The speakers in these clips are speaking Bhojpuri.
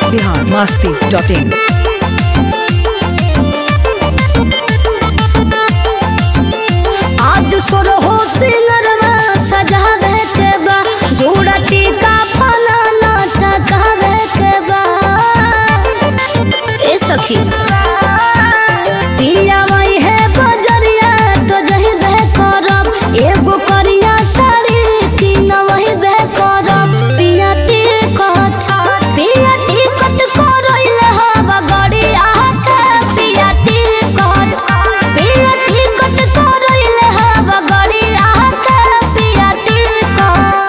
बिहार मस्ती डॉट इन आज सुरहो सिंगरवा सजावे के बा जोड़ा टीका फना लटकावे के बा ए सखी पिया वही है बजरिया तो जही बह करब एगो करिया साड़ी तीन वही बह करब पिया टिकट पिया टिकट करइले हवा गड़िया के पिया टिकट पिया टिकट करइले हवा गड़िया के पिया टिकट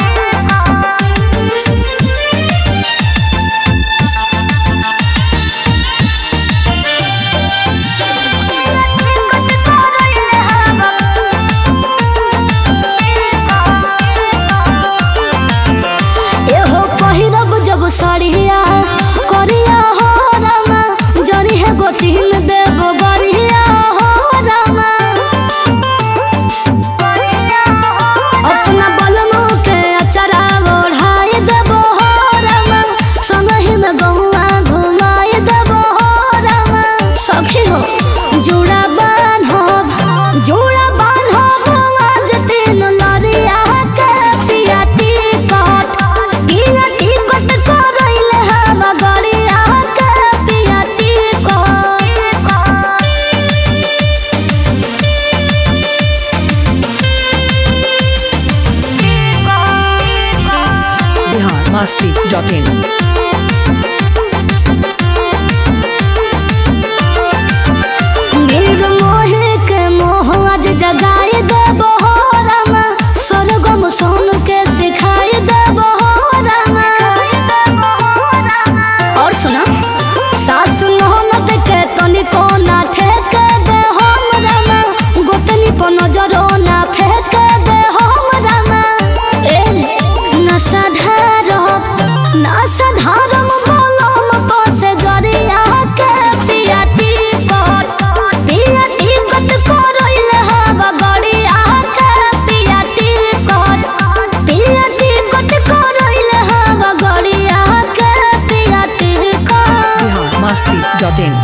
एहो पहिरब जब साड़िया करिया हो रामा जरी है गोतिन देव बरिया हो रामा अपना बलमो के अचरा ओढ़ाई देव हो रामा संगहि में गहुआ घुमाई देव हो रामा सखी हो जुड़ा बान्हब जुड़ा बान्हब आज तीन लरिया के पिया टिकट पिया टिकट करइले हम गड़िया के पिया ticket Bihar Masti dot in नीर मोहे के मोह आज जगाई देबो हो रामा स्वर्गम सोन के सिखाई देबो हो रामा और सुना सास नहमत के तनिको ना ठेके दे हम रामा गोतनी पर नजरो ना फेंके दे हम रामा ए नशा धारब नशा धारम बोलम बसे गरिया के पिया टिकट पिया टिकट करइले हवा गरिया के पिया टिकट पिया टिकट करइले हवा गरिया के पिया टिकट बिहार मस्ती डॉट इन